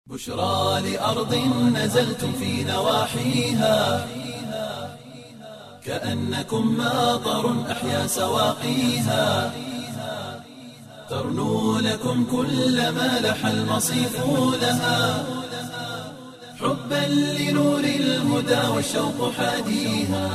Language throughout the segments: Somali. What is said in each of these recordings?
بشرى لأرض نزلتم في نواحيها كأنكم ماطر أحيا سواقيها ترنو لكم كل ما لح المصيف لها حبا لنور الهدى والشوق حاديها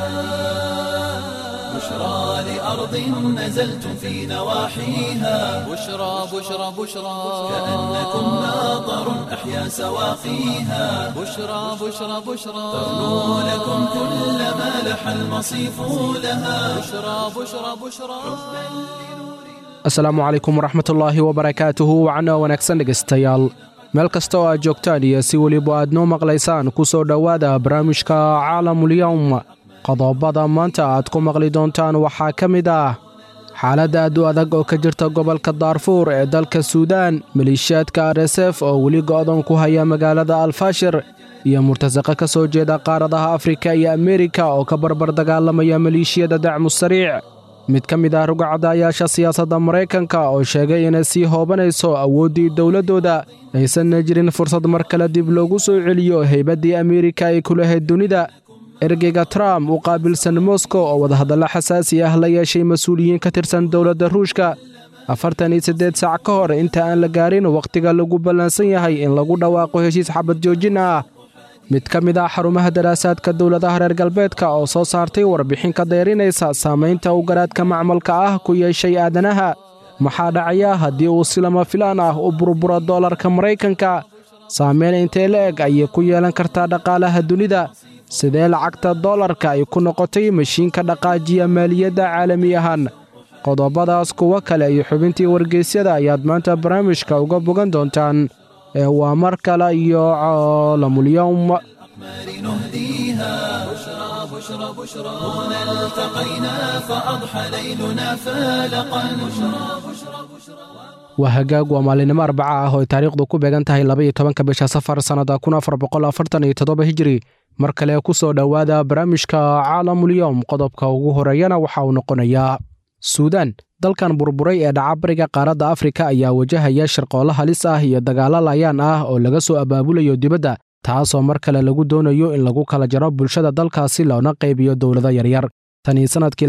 بشرى لأرض نزلتم في نواحيها بشرى بشرى بشرى كأنكم ماطر أحيا سواقيها بشرى بشرى بشرى ترنو لكم كل ما لح المصيف لها بشرى بشرى بشرى asalaamu calaykum waraxmatullaahi wabarakaatuhu wacno wanaagsan dhegaystayaal meel kasta oo aad joogtaan iyo si weliba aad noo maqlaysaan ku soo dhowaada barnaamijka caalamulyowm qodobada maanta aad ku maqli doontaan waxaa ka mid ah xaaladda aad u adag oo ka jirta gobolka daarfuur ee dalka suudaan maleeshiyaadka r s f oo weli go'doon ku haya magaalada alfashir iyo murtasaqa ka soo jeeda qaaradaha afrika iyo ameerika oo ka barbar dagaalamaya maleeshiyada dacmu sariic mid ka mid ah rugacadayaasha siyaasadda maraykanka oo sheegay inay sii hoobanayso awooddii dowladdooda aysanna jirin fursad mar kale dib loogu soo celiyo haybaddii ameerika ay ku lahayd dunida ergeyga trump u qaabilsan moskow oo wadahadallo xasaasi ah la yeeshay mas-uuliyiin ka tirsan dowladda ruushka afartan iyo siddeed saac ka hor inta aan la gaarin wakhtiga lagu ballansan yahay in lagu dhawaaqo heshiis xabad joojin ah mid ka mid ah xarumaha daraasaadka dowladaha reer galbeedka oo soo saartay warbixin ka dayrinaysa saamaynta uu garaadka macmalka ah ku yeeshay aadanaha maxaa dhacaya haddii uu si lama filaan ah u burburo doolarka maraykanka saamayn intee la eg ayay ku yeelan kartaa dhaqaalaha dunida sidee lacagta doolarka ay ku noqotay mashiinka dhaqaajiya maaliyadda caalami ahaan qodobadaas kuwo kale iyo xubintii wargeysyada ayaad maanta barnaamijka uga bogan doontaan ee waa mar kale iyo caalamulyowm أقمار نهديها بشرى بشرى بشرى هنا التقينا فأضحى ليلنا فالقا بشرى بشرى بشرى waa hagaag waa maalinimo arbaca ah oo ay taariikhdu ku beegan tahay laba iyo tobanka bisha safar sannada kun afar boqol afartan iyo toddoba hijiri mar kale ku soo dhowaada barnaamijka caalamulyowm qodobka ugu horeeyana waxa uu noqonayaa suudaan dalkan burburay ee dhaca bariga qaaradda afrika ayaa wajahaya sharqoollo halis ah iyo dagaallo layaan ah oo laga soo abaabulayo dibadda taasoo mar kale lagu doonayo in lagu kala jaro bulshada dalkaasi loona qaybiyo dowlado yaryar tanii sannadkii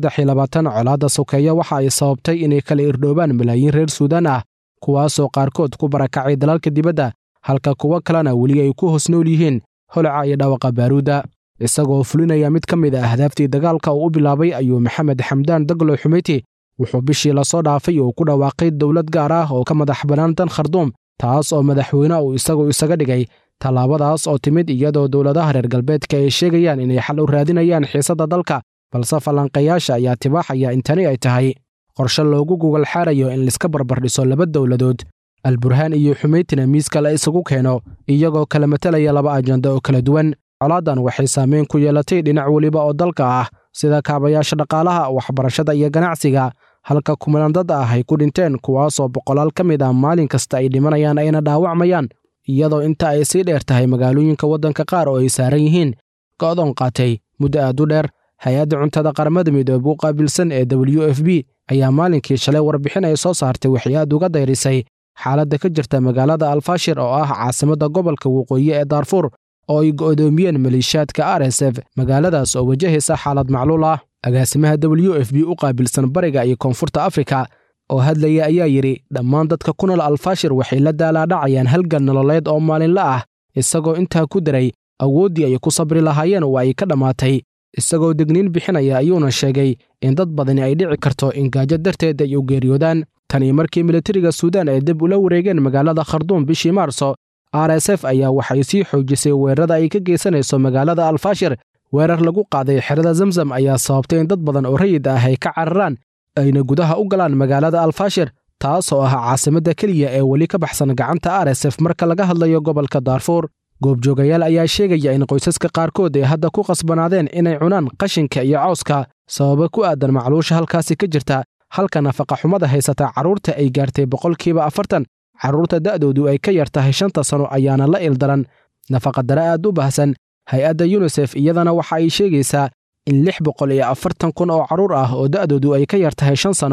colaadda sokeeya waxa ay sababtay inay kala irdhoobaan malaayiin reer suudaan ah kuwaasoo qaarkood ku barakacay dalalka dibadda halka kuwo kalena weli ay ku hoos nool yihiin holaca iyo dhawaqa baaruudda isagoo fulinaya mid ka mid a ahdaaftii dagaalka uu u bilaabay ayuu maxamed xamdaan daglo xumeyti wuxuu bishii lasoo dhaafay uu ku dhawaaqay dowlad gaar ah oo ka madax bannaan dan kharduum taas oo madaxweyne uu isagu isaga dhigay tallaabadaas oo timid iyadoo dowladaha reer galbeedka ay sheegayaan inay xal u raadinayaan xiisadda dalka balse falanqayaasha ayaa tibaaxaya in tani ay tahay qorshe loogu gogol xaarayo in laiska barbardhiso laba dowladood alburhaan iyo xumeytina miiska la isugu keeno iyagoo kala matelaya laba ajando oo kala duwan colaadan waxay saameyn ku yeelatay dhinac weliba oo dalka ah sida kaabayaasha dhaqaalaha waxbarashada iyo ganacsiga halka kumanaan dad ah ay ku dhinteen kuwaasoo boqolaal ka mid ah maalin kasta ay dhimanayaan ayna dhaawacmayaan iyadoo inta ay sii dheer tahay magaalooyinka waddanka qaar oo ay saaran yihiin go'doon qaatay muddo aad u dheer hay-adda cuntada qaramada midoobe u qaabilsan ee w f b ayaa maalinkii shalay warbixin ay soo saartay waxay aad uga dayrisay xaaladda ka jirta magaalada alfashir oo ah caasimadda gobolka waqooyi ee daarfuur oo ay go'doomiyeen maleeshiyaadka r s f magaaladaas oo wajahaysa xaalad macluul ah agaasimaha w f b u qaabilsan bariga iyo koonfurta afrika oo hadlaya ayaa yidhi dhammaan dadka ku nool alfashir waxay la daalaadhacayaan halgan nololeed oo maalinla ah isagoo intaa ku daray awooddii ay ku sabri lahaayeen oo ay ka dhammaatay isagoo degniin bixinaya ayuuna sheegay in dad badani ay dhici karto in gaajo darteed ay u geeriyoodaan tanii markii militariga suudaan ay dib ula wareegeen magaalada kharduum bishii maarso r s f ayaa waxay sii xoojisay weerarada ay ka geysanayso magaalada alfashir weerar lagu qaaday xerada zamzam ayaa sababtay in dad badan oo rayid ah ay ka cararaan ayna gudaha u galaan magaalada alfashir taasoo ah caasimadda keliya ee weli ka baxsan gacanta r s f marka laga hadlayo gobolka daarfuur goobjoogayaal ayaa sheegaya in qoysaska qaarkood ay hadda ku qasbanaadeen inay cunaan qashinka iyo cawska sababa ku aadan macluusha halkaasi ka jirta halka nafaqaxumada haysata carruurta ay gaartay boqolkiiba afartan carruurta da'doodu ay ka yar tahay shanta sano ayaana la ildaran nafaqadare aad u baahsan hay-adda yunisef iyadana waxa ay sheegaysaa in lix boqol iyo afartan kun oo carruur ah oo da'doodu ay ka yar tahay shan sano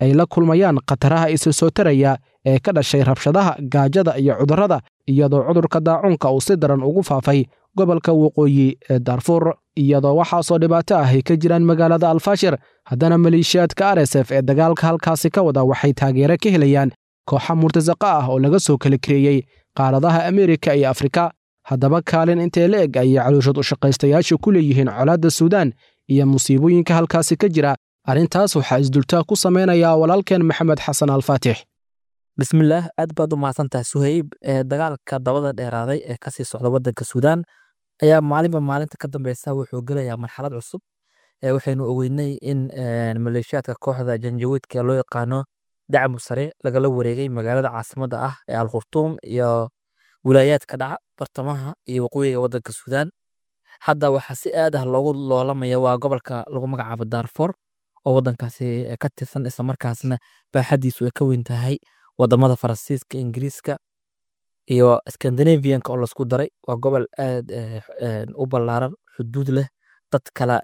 ay la kulmayaan khataraha isa soo taraya ee ka dhashay rabshadaha gaajada iyo cudurrada iyadoo cudurka daacuunka uu si daran ugu faafay gobolka waqooyi ee daarfuur iyadoo waxaasoo dhibaato ah ay ka jiraan magaalada alfashir haddana maleeshiyaadka r s f ee dagaalka halkaasi ka wada waxay taageero ka helayaan kooxa murtasaqa ah oo laga soo kala kareeyey qaaradaha ameerika iyo afrika haddaba kaalin intee la eg ayay calooshad u shaqaystayaasha ku leeyihiin colaadda suudaan iyo musiibooyinka halkaasi ka jira arrintaas waxaa isdultaa ku samaynayaa walaalkeen maxamed xasan alfaatix bismillaah aad baad u mahadsantahay suhayb ee dagaalka dabada dheeraaday ee kasii socda wadanka suudaan ayaa maalinba maalinta ka dambeysa wuxuu gelayaa marxalad cusub waxaynu ogeynay in maleeshiyaadka kooxda janjawiidka ee loo yaqaano dacmu sare lagala wareegay magaalada caasimadda ah ee al khurtuum iyo wilaayaadka dhaca bartamaha iyo waqooyiga wadanka suudaan hadda waxaa si aad ah loogu loolamaya waa gobolka lagu magacaabo daarfoor oo wadankaasi ka tirsan islamarkaasna baaxadiisu ay ka weyn tahay wadamada faransiiska ingiriiska iyo scandinavianka oo lasku daray waa gobol aad u ballaaran xuduud leh dad kala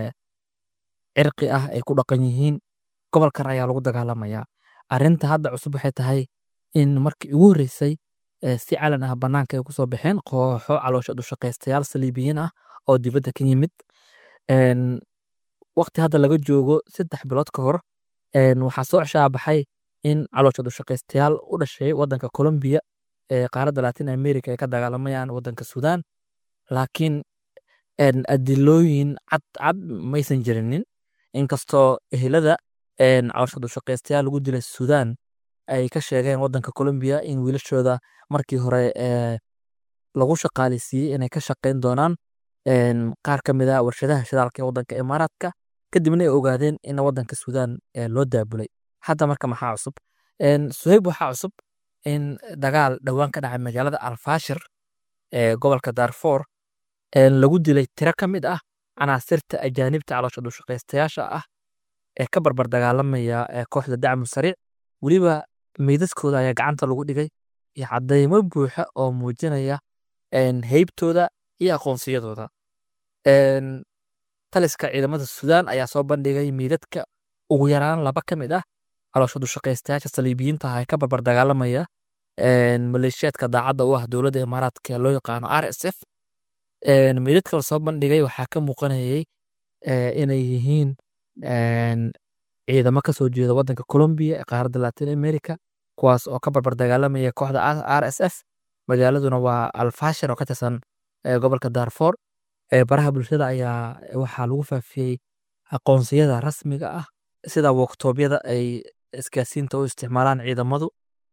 cirqi ah ay ku dhaqan yihiin gobolkan ayaa lagu dagaalamayaa arinta hadda cusub waxay tahay in markii ugu horreysay si calan ah banaanka ay kusoo baxeen kooxo caloosha dushaqaystayaal saliibiyiin ah oo dibadda ka yimid waqti hadda laga joogo saddex bilood ka hor waxaa soo ceshaabaxay in caloosha dushaqaystayaal u dhashay wadanka colombiya ee qaaradda latin america ay ka dagaalamayaan wadanka suudaan laakiin adilooyin cad cad maysan jirinin inkastoo ehelada caloosha dushaqaystayaal lagu dilay suudaan ay ka sheegeen wadanka colombiya in wiilashooda markii hore lagu shaqaaleysiiyey inay ka shaqeyn doonaan qaar ka mid a warshadaha shidaalka ee wadanka imaaraadka kadibna ay ogaadeen in wadanka suudaan loo daabulay hadda marka maxaa cusub suhayb waxaa cusub in dagaal dhowaan ka dhacay magaalada alfashir ee gobolka daarfoor lagu dilay tiro ka mid ah canaasirta ajaanibta caloosha dushaqaystayaasha ah ee ka barbar dagaalamaya kooxda dacmu sariic weliba meydadkooda ayaa gacanta lagu dhigay iyo cadeymo buuxa oo muujinaya heybtooda iyo aqoonsiyadooda taliska ciidamada suudaan ayaa soo bandhigay meydadka ugu yaraan laba ka mid ah caloosha dushaqaystayaasha saliibiyiinta ah ee ka barbar dagaalamaya maleeshiyaadka daacadda u ah dowladda imaaraadka loo yaqaano r s f meydadka la soo bandhigay waxaa ka muuqanayay inay yihiin ciidamo kasoo jeeda wadanka colombiya ee qaaradda latin america kuwaas oo ka barbar dagaalamaya kooxda r s f magaaladuna waa alfashir oo ka tirsan gobolka daarfoor baraha bulshada ayaa waxaa lagu faafiyey aqoonsiyada rasmiga ah sida woktoobyada ay isgaasiinta u isticmaalaan ciidamadu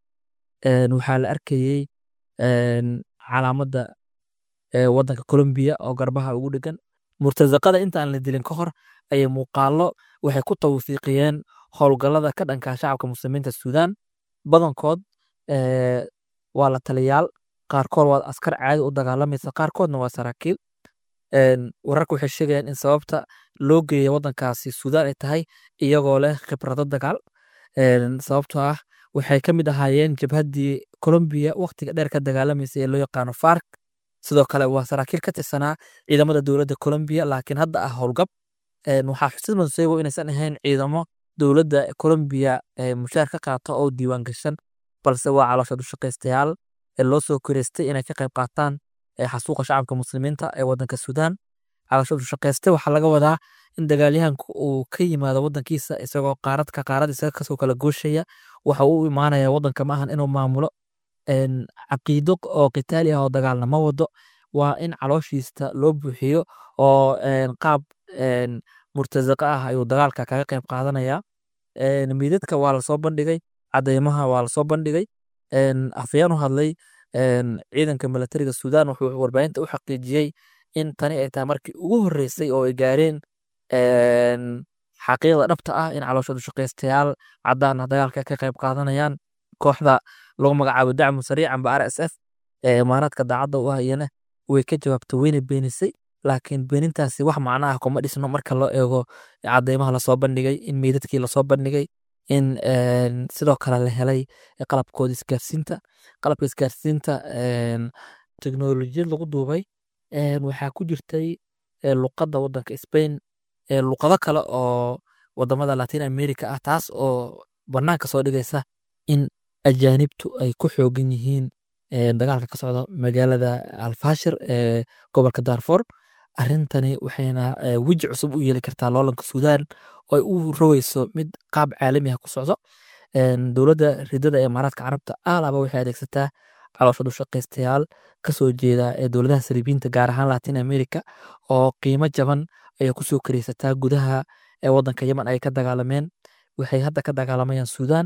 waxaa la arkayey calaamadda wadanka colombiya oo garbaha ugu dhegan murtasaqada intaan la dilin ka hor ayay muuqaalo waxay ku tawfiiqiyeen howlgallada ka dhanka shacabka muslimiinta suudaan badankood waa la taliyaal qaarkood waa askar caadi u dagaalamaysa qaarkoodna waa saraakiil wararka waxay sheegayaan in sababta loo geeya wadankaasi suudaan ay tahay iyagoo leh khibrado dagaal sababtoo ah waxay ka mid ahaayeen jabhaddii colombiya waqtiga dheer ka dagaalamaysa ee loo yaqaano fark sidoo kale waa saraakiil ka tirsanaa ciidamada dowladda colombiya laakiin hadda ah howlgab waxaa xusid mudan inaysan ahayn ciidamo dowladda colombiya mushaar ka qaata oo diiwaan gashan balse waa caloosha dushaqaystayaal ee loo soo koreystay inay ka qayb qaataan xasuuqa shacabka muslimiinta ee wadanka suudaan caloosha dushaqayste waxaa laga wadaa in dagaalyahanku uu ka yimaado wadankiisa isagoo qaarad ka qaarad isaga kasoo kala gooshaya waxa uu u imaanaya wadanka maahan inuu maamulo caqiido oo qitaali ah oo dagaalna ma wado waa in calooshiista loo buuxiyo oo qaab murtasaqa ah ayuu dagaalka kaga qayb qaadanaya miidadka waa lasoo bandhigay cadeymaha waa lasoo bandhigay afayeen u hadlay ciidanka milatariga suudaan wuxuu warbaahinta u xaqiijiyey in tani ay tahay markii ugu horreysay oo ay gaareen xaqiiqda dhabta ah in caloosha dushaqaystayaal cadaan ah dagaalka ka qayb qaadanayaan kooxda lagu magacaabo dacmu sariic amba r s f ee imaaraadka daacadda u hayana way ka jawaabtay weyna beenisay laakiin beenintaasi wax macno ah kuma dhisno marka loo eego cadeymaha lasoo bandhigay in meydadkii lasoo bandhigay in sidoo kale la helay qalabkooda isgaarsiinta qalabka isgaarsiinta teknolojiyad lagu duubay waxaa ku jirtay luqadda wadanka spain luqado kale oo wadamada latin america ah taas oo bannaanka soo dhigaysa in ajaanibtu ay ku xoogan yihiin dagaalka ka socda magaalada alfashir ee gobolka darfor arrintani waxayna weji cusub u yeeli kartaa loolanka suudaan oo ay u rogeyso mid qaab caalami ah ku socdo dowladda ridada ee imaaraadka carabta aalaba waxay adeegsataa caloosha dushaqaystayaal kasoo jeeda ee dowladaha saliibiinta gaar ahaan latin america oo qiimo jaban ayay kusoo kareysataa gudaha ee wadanka yemen ay ka dagaalameen waxay hadda ka dagaalamayaan suudaan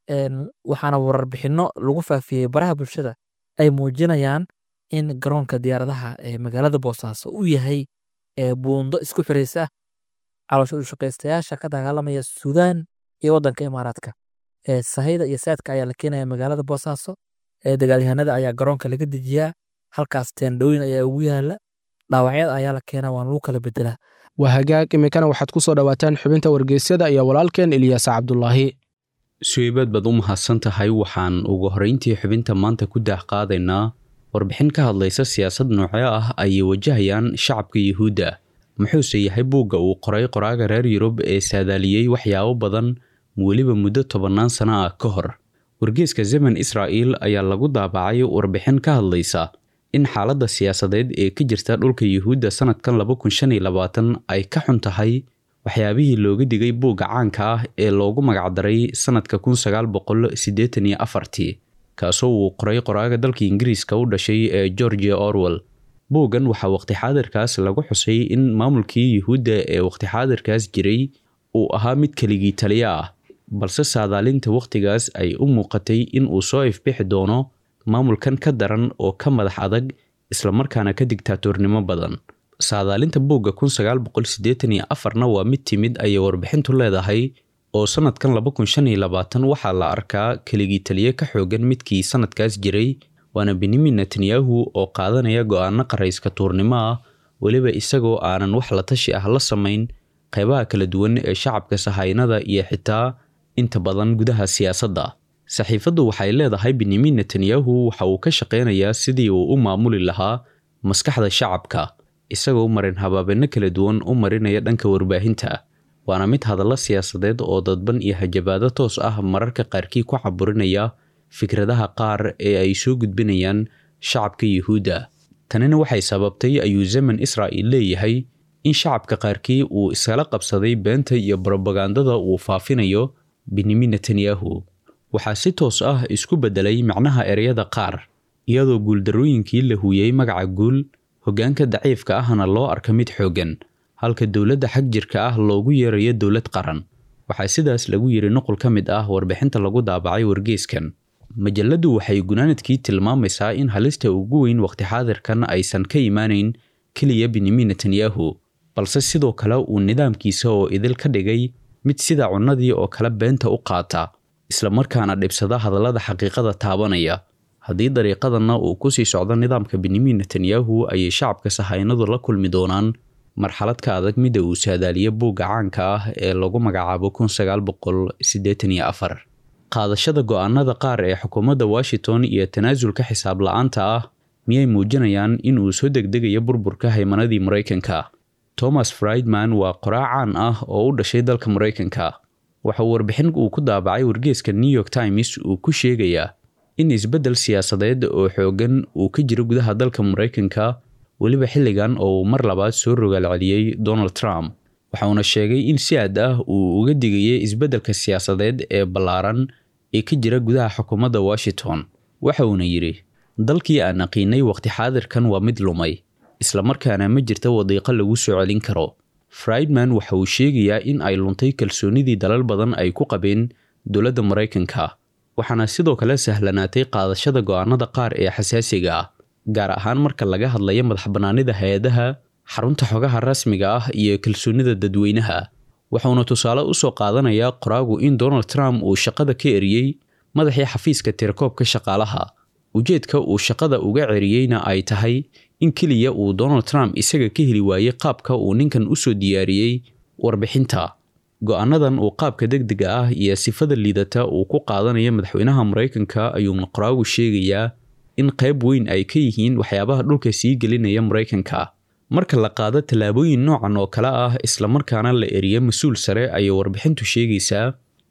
waxaana wararbixino lagu faafiyey baraha bulshada ay muujinayaan in garoonka diyaaradaha ee magaalada boosaaso uu yahay buundo isku xiraysa caloosha dushaqaystayaasha ka dagaalamaya suudaan iyo wadanka imaaraadka sahayda iyo saadka ayaa la keenaya magaalada boosaaso dagaalyahanada ayaa garoonka laga dejiyaa halkaas teendhooyin ayaa ugu yaala dhaawacyada ayaa la keenaa waan lagu kala bedelaa waa hagaag iminkana waxaad ku soo dhowaataan xubinta wargeysyada iyo walaalkeen ilyaas cabdulaahi suweybad baad u mahadsan tahay waxaan ugu horrayntii xubinta maanta ku daah qaadaynaa warbixin ka hadlaysa siyaasad noocee ah ayay wajahayaan shacabka yuhuudda muxuuse yahay buugga uu qoray qoraaga reer yurub ee saadaaliyey waxyaabo badan weliba muddo tobannaan sano ah ka hor wargeeska zemen israa'il ayaa lagu daabacay warbixin ka hadlaysa in xaaladda siyaasadeed ee ka jirta dhulka yuhuudda sannadkan laba kun shan iyo labaatan ay ka xun tahay waxyaabihii looga digay buugga caanka ah ee loogu magacdaray sannadka kun sagaal boqol siddeetan iyo afartii kaasoo uu qoray qoraaga dalka ingiriiska u dhashay ee georgia orwell buuggan waxaa waqti xaadirkaas lagu xusay in maamulkii yuhuudda ee waqti xaadirkaas jiray uu ahaa mid keligii taliya ah balse saadaalinta wakhtigaas ay u muuqatay in uu soo ifbixi doono maamulkan ka daran oo ka madax adag islamarkaana ka digtaatoornimo badan saadaalinta buugga kun sagaal boqol siddeetan iyo afarna waa mid timid ayay warbixintu leedahay oo sannadkan laba kun shan iyo labaatan waxaa la arkaa keligii taliye ka xoogan midkii sannadkaas jiray waana benyamin netanyahu oo qaadanaya go'aano qarayska tuurnimo ah weliba isagoo aanan wax la tashi ah la samayn qaybaha kala duwan ee shacabka sahaynada iyo xitaa inta badan gudaha siyaasadda saxiifaddu waxay leedahay benyamin netanyahu waxa uu ka shaqaynayaa sidii uu u maamuli lahaa maskaxda shacabka isagoo marin habaabenno kala duwan u marinaya dhanka warbaahinta waana mid hadallo siyaasadeed oo dadban iyo hajabaado toos ah mararka qaarkii ku caburinaya fikradaha qaar ee ay soo gudbinayaan shacabka yuhuudda tanina waxay sababtay ayuu zemen israa'il leeyahay in shacabka qaarkii uu iskala qabsaday beenta iyo brobagandada uu faafinayo benyamin netanyahu waxaa si toos ah isku beddelay macnaha ereyada qaar iyadoo guuldarrooyinkii la huuyey magaca guul hoggaanka daciifka ahna loo arka mid xooggan halka dowladda xag jirka ah loogu yeerayo dowlad qaran waxaa sidaas lagu yidhi nuqul ka mid ah warbixinta lagu daabacay wargeeskan majalladdu waxay gunaanadkii tilmaamaysaa in halista ugu weyn waqti xaadirkan aysan ka imaanayn keliya benyamin netanyahu balse sidoo kale uu nidaamkiisa oo idil ka dhigay mid sida cunnadii oo kale beenta u qaata islamarkaana dhibsada hadallada xaqiiqada taabanaya haddii dariiqadanna uu ku sii socdo nidaamka benyamin netanyahu ayay shacabka sahaynadu la kulmi doonaan marxalad ka adag midda uu saadaaliye buugga caanka ah ee lagu magacaabo kun sagaal boqol siddeetan iyo afar qaadashada go'aanada qaar ee xukuumadda washington iyo tanaasulka xisaab la'aanta ah miyay muujinayaan in uu soo degdegayo burburka haymanadii maraykanka thomas friedman waa qoraa caan ah oo u dhashay dalka maraykanka waxa uu warbixin uu ku daabacay wargeeska new york times uu ku sheegayaa in isbeddel siyaasadeed oo xooggan uu ka jiro gudaha dalka maraykanka weliba xilligan oo uu mar labaad soo rogaal celiyey donald trump waxauna sheegay in si aad ah uu uga digayay isbeddelka siyaasadeed ee ballaaran ee ka jira gudaha xukuumadda washington waxa uuna yidhi dalkii aan aqiinay waqti xaadirkan waa mid lumay islamarkaana ma jirta wadiiqo lagu soo celin karo friedman waxa uu sheegayaa in ay luntay kalsoonidii dalal badan ay ku qabeen dowladda maraykanka waxaana sidoo kale sahlanaatay qaadashada go'aanada qaar ee xasaasiga ah gaar ahaan marka laga hadlayo madax bannaanida hay-adaha xarunta xogaha rasmiga ah iyo kalsoonida dadweynaha wuxuuna tusaale u soo qaadanayaa qoraagu in donald trump uu shaqada ka eriyey madaxii xafiiska tirakoobka shaqaalaha ujeedka uu shaqada uga ceriyeyna ay tahay in keliya uu donald trump isaga ka heli waayey qaabka uu ninkan u soo diyaariyey warbixinta go'aanadan uu qaabka degdega ah iyo sifada liidata uu ku qaadanayo madaxweynaha maraykanka ayuuna qoraagu sheegayaa in qayb weyn ay ka yihiin waxyaabaha dhulka sii gelinaya maraykanka marka la qaado tallaabooyin noocan oo kale ah islamarkaana la eriyo mas-uul sare ayay warbixintu sheegaysaa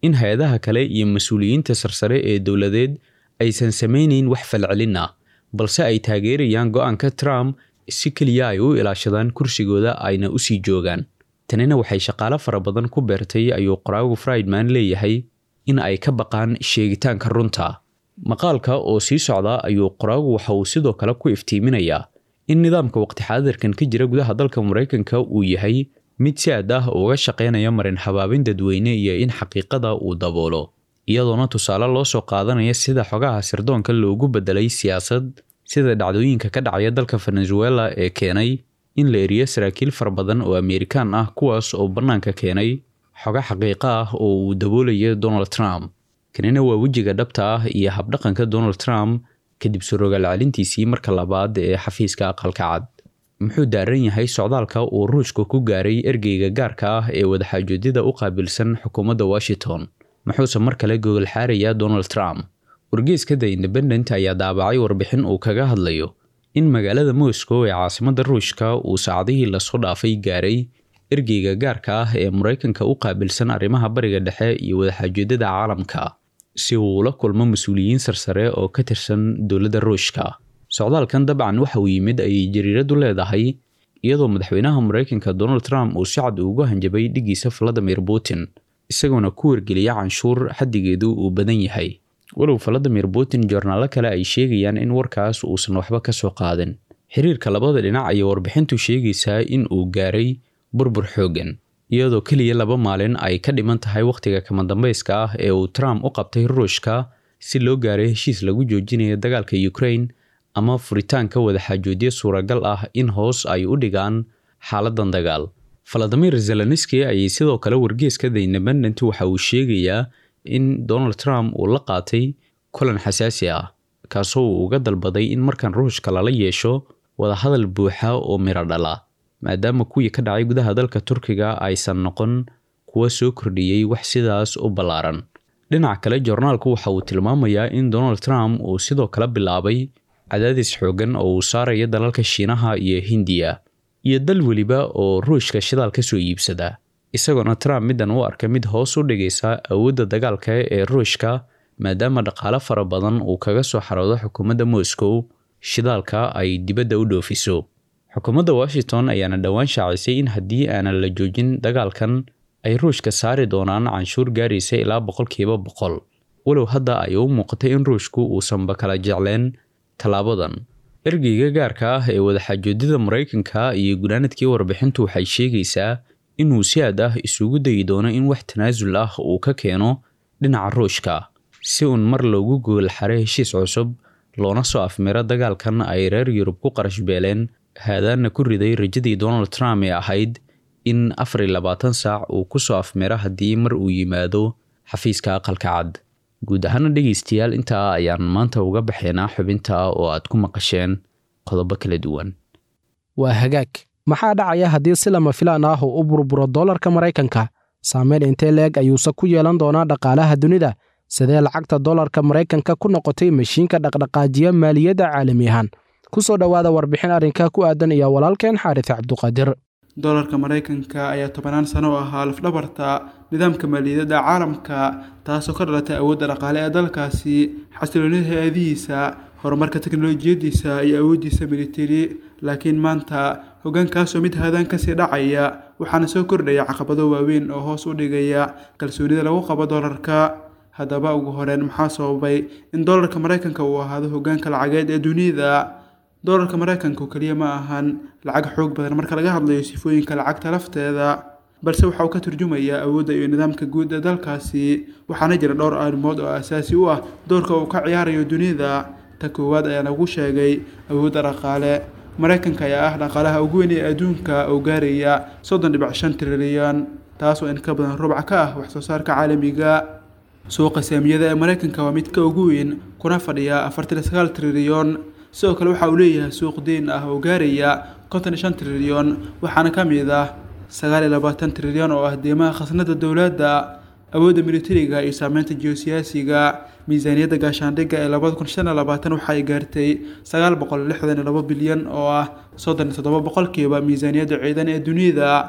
in hay-adaha kale iyo mas-uuliyiinta sarsare ee dowladeed aysan samaynayn wax falcelin ah balse ay taageerayaan go-aanka trump si keliya ay u ilaashadaan kursigooda ayna usii joogaan tanina waxay shaqaale fara badan ku beertay ayuu qoraagu friedman leeyahay in ay ka baqaan sheegitaanka runta maqaalka oo sii socda ayuu qoraagu waxa uu sidoo kale ku iftiiminayaa in nidaamka waqti xaadirkan ka jira gudaha dalka maraykanka uu yahay mid si aad ah uga shaqaynaya marin habaabin dadweyne iyo in xaqiiqada uu daboolo iyadoona tusaale loo soo qaadanaya sida xogaha sirdoonka loogu bedelay siyaasad sida dhacdooyinka ka dhacaya dalka venezuela ee keenay in la eriyo saraakiil fara badan oo amerikaan ah kuwaas oo bannaanka keenay xogo xaqiiqo ah oo uu daboolayo donald trump kanina waa wejiga dhabta ah iyo habdhaqanka donald trump kadib surogaal celintiisii marka labaad ee xafiiska aqalka cad muxuu daaran yahay socdaalka uu ruushka ku gaaray ergeyga gaarka ah ee wadaxaajoodida u qaabilsan xukuumadda washington muxuuse mar kale gogol xaarayaa donald trump wargeyska the independent ayaa daabacay warbixin uu kaga hadlayo in magaalada moscow ee caasimadda ruushka uu saacadihii lasoo dhaafay gaaray ergeyga gaarka ah ee maraykanka u qaabilsan arrimaha bariga dhexe iyo wadaxaajoodada caalamka si uu ula kulmo mas-uuliyiin sarsare oo ka tirsan dowladda ruushka socdaalkan dabcan waxa uu yimid ayay jariiradu leedahay iyadoo madaxweynaha maraykanka donald trump uu si cad ugu hanjabay dhigiisa valadimir putin isagoona ku wargeliya canshuur xaddigeedu uu badan yahay walow valadimir putin joornaalo kale ay sheegayaan in warkaas uusan waxba ka soo qaadin xiriirka labada dhinac ayay warbixintu sheegaysaa in uu gaaray burbur xooggan iyadoo keliya laba maalin ay ka dhiman tahay wakhtiga kama dambayska ah ee uu trump u qabtay ruushka si loo gaaray heshiis lagu joojinayo dagaalka ukraine ama furitaanka wadaxaajoodyo suuragal ah in hoos ay u dhigaan xaaladan dagaal valadimir zelenski ayay sidoo kale wargeeska the independent waxa uu sheegayaa in donald trump uu la qaatay kulan xasaasi ah kaasoo uu uga dalbaday in markan ruushka lala yeesho wadahadal buuxa oo miro dhala maadaama kuwii ka dhacay gudaha dalka turkiga aysan noqon kuwa soo kordhiyey wax sidaas u ballaaran dhinaca kale joornaalku waxa uu tilmaamayaa in donald trump uu sidoo kale bilaabay cadaadis xoogan oo uu saaraya dalalka shiinaha iyo hindiya iyo dal weliba oo ruushka shidaal ka soo iibsada isagoona trump middan u arka mid hoos u dhigaysa awoodda dagaalka ee ruushka maadaama dhaqaale fara badan uu kaga soo xaroodo xukuumadda moscow shidaalka ay dibadda u dhoofiso xukuumadda washington ayaana dhowaan shaacisay in haddii aanan la joojin dagaalkan ay ruushka saari doonaan canshuur gaaraysa ilaa boqolkiiba boqol walow hadda ay u muuqatay in ruushku uusanba kala jecleen tallaabadan ergeyga gaarka ah ee wadaxaajoodida maraykanka iyo gunaanadkii warbixintu waxay sheegaysaa inuu si aad ah isugu dayi doono in wax tanaasul ah uu ka keeno dhinaca ruushka si uun mar loogu gogol xare heshiis cusub loona soo afmiro dagaalkan ay reer yurub ku qarash beeleen haadaana ku riday rajadii donald trump ee ahayd in afar iyo labaatan saac uu ku soo afmiro haddii mar uu yimaado xafiiska aqalka cad guud ahaana dhegaystayaal intaa ayaan maanta uga baxaynaa xubinta oo aad ku maqasheen qodobo kala duwan waa hagaag maxaa dhacaya haddii si lama filaan ah uu u burburo dollarka maraykanka saameyn intee leeg ayuuse ku yeelan doonaa dhaqaalaha dunida sidee lacagta dollarka maraykanka ku noqotay mashiinka dhaqdhaqaajiya maaliyadda caalami ahaan ku soo dhowaada warbixin arrinka ku aadan iyo walaalkeen xaaris cabduqaadir dolarka maraykanka ayaa tobanaan sano u ahaa lafdhabarta nidaamka maaliyadda caalamka taasoo ka dhalatay awoodda dhaqaale ee dalkaasi xasiloonida hay-adihiisa horumarka teknolojiyadiisa iyo awooddiisa militari laakiin maanta hoggaankaasoo mid haadaan kasii dhacaya waxaana soo kordhaya caqabado waaweyn oo hoos u dhigaya kalsoonida lagu qabo dolarka haddaba ugu horeen maxaa sababay in dolarka maraykanka uu ahaado hoggaanka lacageed ee dunida dolarka maraykanku keliya ma ahan lacag xoog badan marka laga hadlayo sifooyinka lacagta lafteeda balse waxa uu ka turjumayaa awoodda iyo nidaamka guud ee dalkaasi waxaana jira dhowr arrimood oo asaasi u ah doorka uu ka ciyaarayo dunida ta koowaad ayaa lagu sheegay awoodda dhaqaale maraykanka ayaa ah dhaqaalaha ugu weyn ee adduunka oo gaaraya soddon dhibic shan trilyan taasoo in ka badan rubca ka ah waxsoo saarka caalamiga suuqa saamiyada ee maraykanka waa mid ka ugu weyn kuna fadhiya afartan iyo sagaal trilyan sidoo kale waxa uu leeyahay suuq deyn ah oo gaaraya konton iyo shan trilyan waxaana ka mid ah sagaal iyo labaatan trilyan oo ah deymaha khasnada dowladda awoodda militariga iyo saameynta geosiyaasiga miisaaniyadda gaashaandhigga ee labada kun shan iyo labaatan waxa ay gaartay sagaal boqol lixdan iyo labo bilyan oo ah soddon iyo toddoba boqolkiiba miisaaniyadda ciidan ee dunida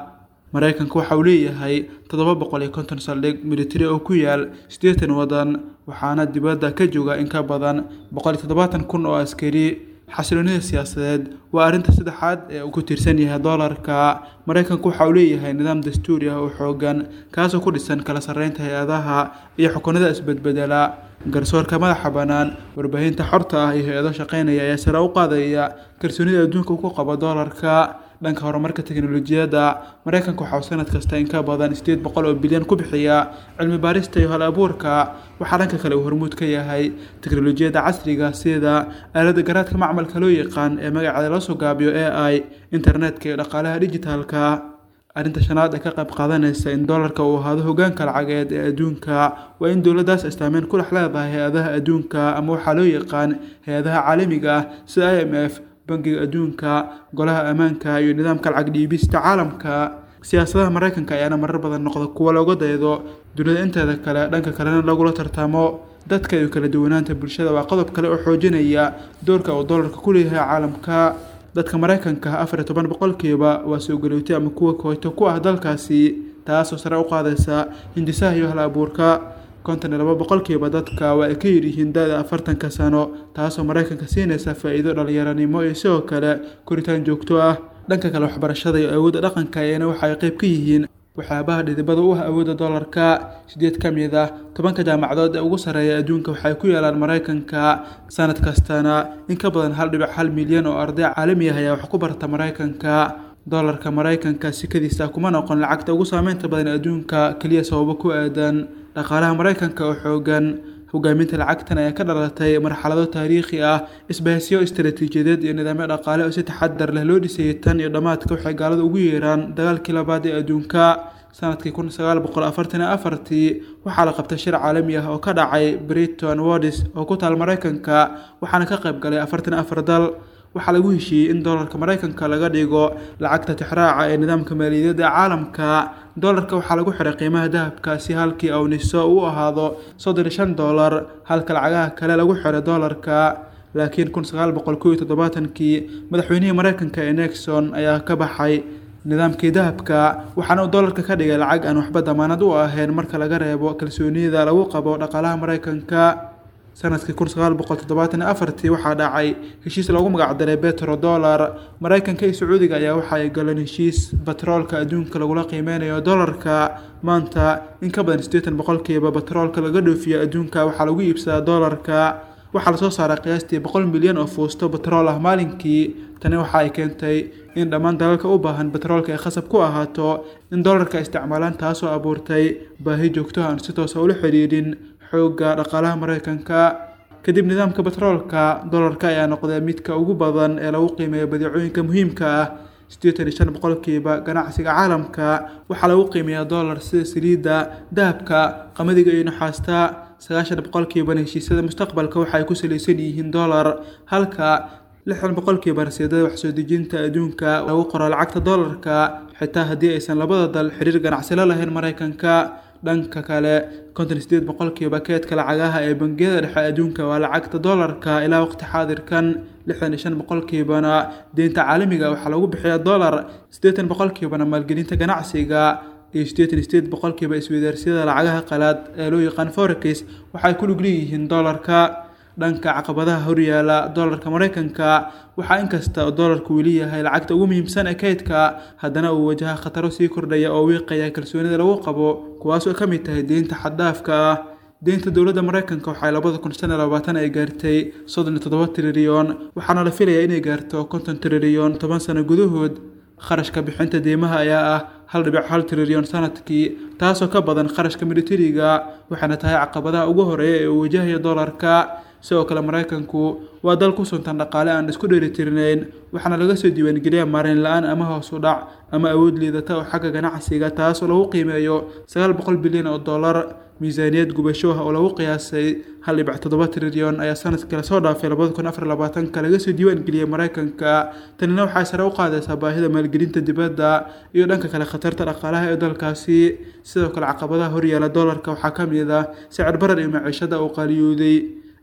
maraykanka waxa uu leeyahay toddoba boqol iyo konton saldhig militari oo ku yaal siddeetan waddan waxaana dibadda ka jooga in ka badan boqol iyo toddobaatan kun oo askari xasiloonida siyaasadeed waa arrinta saddexaad ee uu ku tiirsan yahay doolarka maraykanku waxa uu leeyahay nidaam dastuuri ah oo xoogan kaasoo ku dhisan kala sarreynta hay-adaha iyo xukunada isbedbedela garsoorka madaxa bannaan warbaahinta xorta ah iyo hay-ado shaqaynaya ayaa sare u qaadaya kalsoonida adduunka uu ku qabo doolarka dhanka horumarka teknolojiyadda maraykanka waxaa uu sanad kasta in ka badan sideed boqol oo bilyan ku bixiya cilmi baarista iyo hal abuurka waxaa dhanka kale uu hormuud ka yahay teknolojiyadda casriga sida aalada garaadka macmalka loo yaqaan ee magaceeda loo soo gaabiyo a i internetka iyo dhaqaalaha dijitaalka arrinta shanaad ee ka qayb qaadanaysa in doolarka uu ahaado hogaanka lacageed ee adduunka waa in dowladdaas istaameyn ku dhex leedahay hay-adaha adduunka ama waxaa loo yaqaan hay-adaha caalamiga ah sida i m f bangiga adduunka golaha ammaanka iyo nidaamka lacag dhiibista caalamka siyaasadaha maraykanka ayaana marar badan noqda kuwa looga daydo dunida inteeda kale dhanka kalena lagula tartamo dadka iyo kala duwanaanta bulshada waa qodob kale oo xoojinaya doorka uu doolarka ku leeyahay caalamka dadka maraykanka afar iyo toban boqolkiiba waa soo galootay ama kuwa kooyto ku ah dalkaasi taasoo sare u qaadaysa hindisaha iyo hal abuurka konton iyo laba boqolkiiba dadka waa ay ka yiryihiin da-da afartanka sano taasoo maraykanka siinaysa faa-iido dhalinyaranimo iyo sidoo kale koritaan joogto ah dhanka kale waxbarashada iyo awoodda dhaqanka ayana waxa ay qayb ka yihiin waxyaabaha dhidibada u ah awoodda doolarka sideed ka mid ah tobanka jaamacadood ee ugu sarreeya adduunka waxay ku yaalaan maraykanka sanad kastana in ka badan hal dhibic hal milyan oo arday caalami ah ayaa wax ku barta maraykanka doolarka maraykanka sikadiisa kuma noqon lacagta ugu saameynta badan adduunka keliya sababo ku aadan dhaqaalaha maraykanka oo xoogan hogaaminta lacagtan ayaa ka dhalatay marxalado taariikhi ah isbahaysiyo istaraatiijiyadeed iyo nidaamyo dhaqaale oo si taxadar leh loo dhisayay tan iyo dhammaadka waxay gaalada ugu yeeraan dagaalkii labaad ee adduunka sanadkii kun sagaal boqol afartan iyo afartii waxaa la qabtay shir caalami ah oo ka dhacay briton wodis oo ku taal maraykanka waxaana ka qayb galay afartan iyo afar dal waxaa lagu heshiiyey in doolarka maraykanka laga dhigo lacagta tixraaca ee nidaamka maaliyadda caalamka doolarka waxaa lagu xiray qiimaha dahabka si halkii awniso uu ahaado soddon iyo shan doolar halka lacagaha kale lagu xiray doolarka laakiin kun sagaal boqol kow iyo toddobaatankii madaxweynihii maraykanka ee nexon ayaa ka baxay nidaamkii dahabka waxaana uu doolarka ka dhigay lacag aan waxba damaanad u ahayn marka laga reebo kalsoonida lagu qabo dhaqaalaha maraykanka sanadkii kun sagaal boqol toddobaatan iyo afartii waxaa dhacay heshiis loogu magacdaray betro dollar maraykanka iyo sacuudiga ayaa waxa ay galeen heshiis batroolka adduunka lagula qiimeynayo dollarka maanta in ka badan siddeetan boqolkiiba batroolka laga dhoofiyo adduunka waxaa lagu iibsadaa dollarka waxaa lasoo saaray qiyaastii boqol milyan oo fuusto batrool ah maalinkii tani waxa ay keentay in dhammaan dalalka u baahan batroolka ay khasab ku ahaato in dollarka isticmaalaan taasoo abuurtay baahi joogto aan si toosa ula xidhiidhin xoogga dhaqaalaha maraykanka kadib nidaamka batroolka dollarka ayaa noqday midka ugu badan ee lagu qiimeeyo badeecooyinka muhiimka ah siddeetan iyo shan boqolkiiba ganacsiga caalamka waxaa lagu qiimeeyaa dollar sida saliidda dahabka qamadiga iyo naxaasta sagaashan boqolkiibana heshiisyada mustaqbalka waxa ay ku salaysan yihiin dollar halka lixdan boqolkiiba rasiidada waxsoo dejinta adduunka lagu qoro lacagta dollarka xitaa haddii aysan labada dal xiriir ganacsi la lahayn maraykanka dhanka kale konton sideed boqolkiiba keedka lacagaha ee bangiyada dhexe adduunka waa lacagta dollarka ilaa waqti xaadirkan lixdan iyo shan boqolkiibana deynta caalamiga waxaa lagu bixiyaa dollar siddeetan boqolkiibana maalgelinta ganacsiga iyo siddeetan iyo sideed boqolkiiba isweydaarsiyada lacagaha qalaad ee loo yaqaan forex waxay ku lug leeyihiin dollarka dhanka caqabadaha horyaala dollarka maraykanka waxaa inkasta oo dollarku weli yahay lacagta ugu muhiimsan ee kaydka haddana uu wajaha khataro sii kordhaya oo wiiqaya kalsoonida lagu qabo kuwaasoo ka mid tahay deynta xaddaafka ah deynta dowladda maraykanka waxay labada kun shan iyo labaatan ay gaartay soddon iyo toddoba trilyan waxaana la filayaa inay gaarto konton trilyan toban sano gudahood kharashka bixinta deymaha ayaa ah hal dhibic hal trilyan sanadkii taasoo ka badan kharashka militariga waxaana tahay caqabadaha ugu horeeya ee uu wajahaya dollarka sidoo kale maraykanku waa dal ku suntan dhaqaale aan isku dheelitirnayn waxaana laga soo diiwaangeliyaa maarayn la-aan ama hoos u dhac ama awood liidata oo xagga ganacsiga taasoo lagu qiimeeyo sagaal boqol bilyan oo dollar miisaaniyad gubasho ah oo lagu qiyaasay hal dhibic toddoba trilyan ayaa sanadkii lasoo dhaafay labada kun afar labaatanka laga soo diiwaangeliyey maraykanka tanina waxay sare u qaadaysaa baahida maalgelinta dibadda iyo dhanka kale khatarta dhaqaalaha ee dalkaasi sidoo kale caqabadaha horyaala dollarka waxaa ka mid ah sicir barar iyo maciishada uu qaaliyooday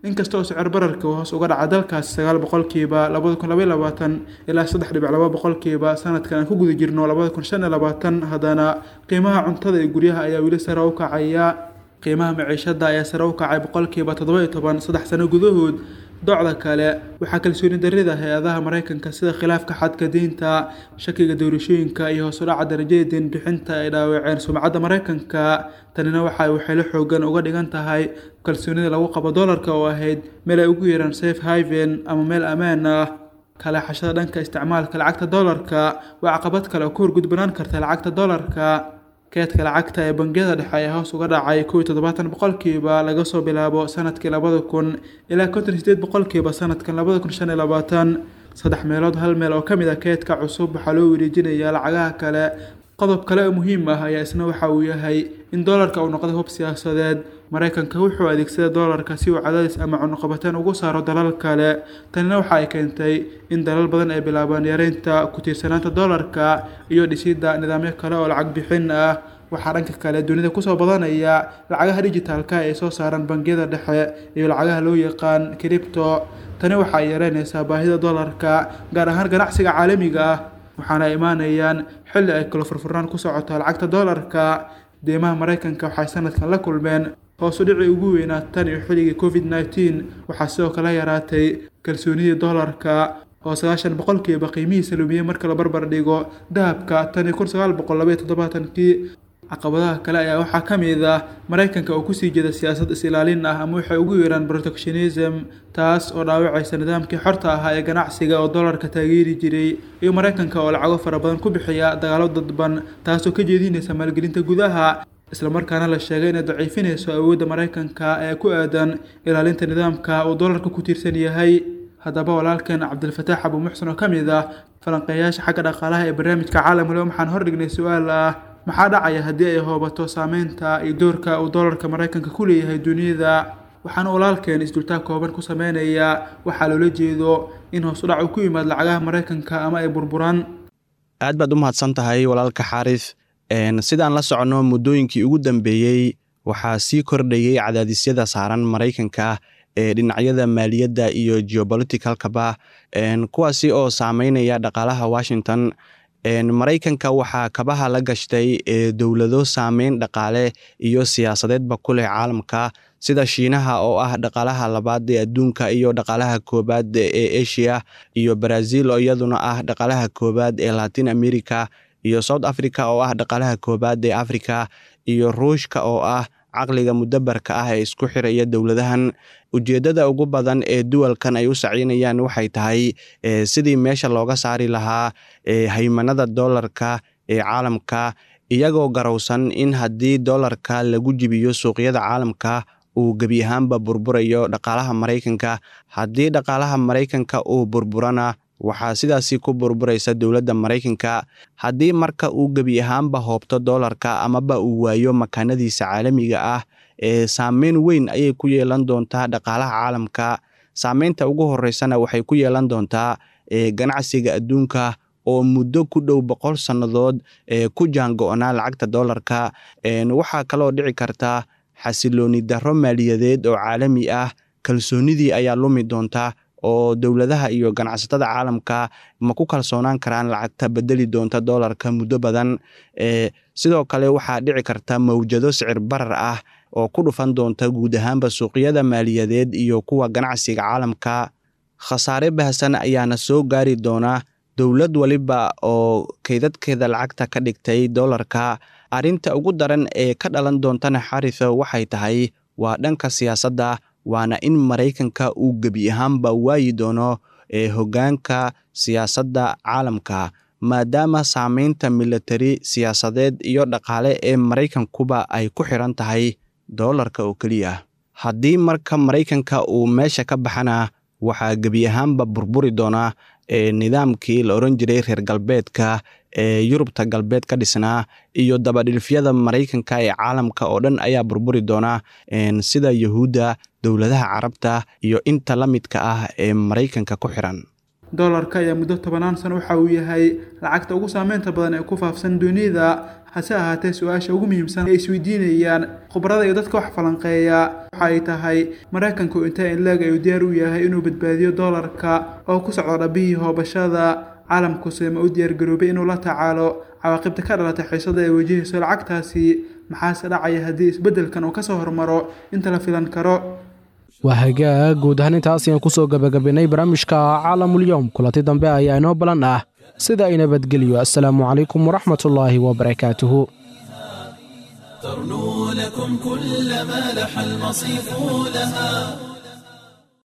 inkasta oo sicir bararka uu hoos uga dhaca dalkaasi sagaal boqolkiiba labada kun labaiy labaatan ilaa saddex dhibic laba boqolkiiba sanadkan aan ku guda jirno labada kun shan iyo labaatan haddana qiimaha cuntada ee guryaha ayaa weli sare u kacaya qiimaha maciishada ayaa sare u kacay boqolkiiba toddoba iyo toban saddex sano gudahood docda kale waxaa kalsooni darida hay-adaha mareykanka sida khilaafka xadka diinta shakiga doorashooyinka iyo hoos u dhaca darajada diinbixinta ay dhaawaceen sumcadda mareykanka tanina waxa waxaylo xoogan uga dhigan tahay kalsoonida lagu qabo doolarka oo ahayd meel ay ugu yeeraan safe haven ama meel ammaan ah kaleexashada dhanka isticmaalka lacagta doolarka waa caqabad kale oo ka horgudbanaan karta lacagta doolarka keedka lacagta ee bangiyada dhexe ayaa hoos uga dhacay kow iyo toddobaatan boqolkiiba laga soo bilaabo sanadkii labada kun ilaa konton sideed boqolkiiba sanadkan labada kun shan iyo labaatan saddex meelood hal meel oo ka mid a keedka cusub waxaa loo wareejinayaa lacagaha kale qodob kale oo muhiim ah ayaa isna waxa uu yahay in doolarka uu noqday hub siyaasadeed mareykanka wuxuu adeegsada doolarka si uu cadaadis ama cunuqabateen ugu saaro dalal kale tanina waxa ay keentay in dalal badan ay bilaabaan yareynta ku tiirsanaanta doolarka iyo dhisidda nidaamyo kale oo lacag bixin ah waxaa dhanka kale dunida kusoo badanaya lacagaha dijitaalka ay soo saaraan bangiyada dhexe iyo lacagaha loo yaqaan cripto tani waxa ay yareynaysaa baahida doolarka gaar ahaan ganacsiga caalamiga ah waxaana ay imaanayaan xilli ay kala furfurnaan ku socoto lacagta doolarka deymaha mareykanka waxay sanadkan la kulmeen hoosu dhicii ugu weynaa tan iyo xilligii covid nneteen waxaa sidoo kale yaraatay kalsoonidii doolarka oo sagaashan boqolkiiba qiimihiisa lumiyey marka la barbar dhigo dahabka tan iyo kun sagaal boqol labaiyo toddobaatankii caqabadaha kale ayaa waxaa ka mid ah mareykanka oo kusii jeeda siyaasad is-ilaalin ah ama waxay ugu yeeraan protectionism taas oo dhaawacaysa nidaamkii xorta ahaa ee ganacsiga oo doolarka taageeri jiray iyo mareykanka oo lacago fara badan ku bixiya dagaalo dadban taasoo ka jeedinaysa maalgelinta gudaha islamarkaana la sheegay inay daciifinayso awoodda mareykanka ee ku aadan ilaalinta nidaamka uu doolarka ku tiirsan yahay haddaba walaalkeen cabdilfataax abu muxsen oo ka mid ah falanqeeyaasha xagga dhaqaalaha ee barnaamijka caalamule waxaan hordhignay su-aal ah maxaa dhacaya haddii ay hoobato saameynta iyo doorka uu doolarka mareykanka ku leeyahay duniyada waxaana walaalkeen isdultaag kooban ku sameynayaa waxaa loola jeedo in hoos u dhac uu ku yimaad lacagaha mareykanka ama ay burburaan aad baad u mahadsan tahay walaalka xaaris sidaan la soconno muddooyinkii ugu dambeeyey waxaa sii kordhayey cadaadisyada saaran maraykanka ee dhinacyada maaliyadda iyo geopoliticalkaba kuwaasi oo saameynaya dhaqaalaha washington maraykanka waxaa kabaha la gashtay dowlado saameyn dhaqaale iyo siyaasadeedba ku leh caalamka sida shiinaha oo ah dhaqaalaha labaad ee adduunka iyo dhaqaalaha koobaad ee asia iyo brazil oo iyaduna ah dhaqaalaha koobaad ee latin america iyo south africa oo ah dhaqaalaha koobaad ee africa iyo ruushka oo ah caqliga mudabarka ah ee isku xiraya dowladahan ujeeddada ugu badan ee duwalkan ay u saciynayaan waxay tahay sidii meesha looga saari lahaa haymanada doolarka ee caalamka iyagoo garowsan in haddii doolarka lagu jibiyo suuqyada caalamka uu gebi ahaanba burburayo dhaqaalaha maraykanka haddii dhaqaalaha maraykanka uu burburana waxaa sidaasi ku burburaysa dowladda maraykanka haddii marka uu gebi ahaanba hoobto doolarka amaba uu waayo makaanadiisa caalamiga ah ee saameyn weyn ayay ku yeelan doontaa dhaqaalaha caalamka saameynta ugu horeysana waxay ku yeelan doontaa ganacsiga adduunka oo muddo ku dhow boqol sannadood ku jaango-naa lacagta doolarka waxaa kaloo dhici karta xasilooni darro maaliyadeed oo caalami ah kalsoonidii ayaa lumi doonta oo dowladaha iyo ganacsatada caalamka ma ku kalsoonaan karaan lacagta bedeli doonta doolarka muddo badan sidoo kale waxaa dhici karta mawjado sicir barar ah oo ku dhufan doonta guud ahaanba suuqyada maaliyadeed iyo kuwa ganacsiga caalamka khasaare baahsan ayaana soo gaari doona dowlad waliba oo kaydadkeeda lacagta ka dhigtay doolarka arrinta ugu daran ee ka dhalan doontana xariso waxay tahay waa dhanka siyaasadda waana in maraykanka uu gebi ahaanba waayi doono ee hoggaanka siyaasadda caalamka maadaama saameynta militari siyaasadeed iyo dhaqaale ee maraykankuba ay ku xiran tahay doolarka oo keliya haddii marka maraykanka uu meesha ka baxana waxaa gebi ahaanba burburi doonaa nidaamkii la oran jiray reer galbeedka ee yurubta galbeed ka dhisnaa iyo dabadhilfyada maraykanka ee caalamka oo dhan ayaa burburi doona sida yahuudda dowladaha carabta iyo inta la midka ah ee maraykanka ku xiran doolarka ayaa muddo tobanaan sano waxa uu yahay lacagta ugu saameynta badan ee ku faafsan dunida hase ahaatee su-aasha ugu muhiimsan ay isweydiinayaan khubarada iyo dadka wax falanqeeya waxa ay tahay maraykanku inta inleeg ayuu diyaar u yahay inuu badbaadiyo doolarka oo ku socdo dhabihii hoobashada caalamkuse ma u diyaargaroobay inuu la tacaalo cawaaqibta ka dhalatay xiisada ay wajahayso lacagtaasi maxaase dhacaya haddii isbeddelkan uu kasoo hormaro inta la filan karo waa hagaag guud ahaan intaas ayaan kusoo gabagabaynay barnaamijka caalamulyoom kulanti dambe ayaa inoo balan ah sida ay nabadgelyo assalaamu calaykum waraxmatullaahi wabarakaatuhu ترنو لكم كل ما لح المصيف لها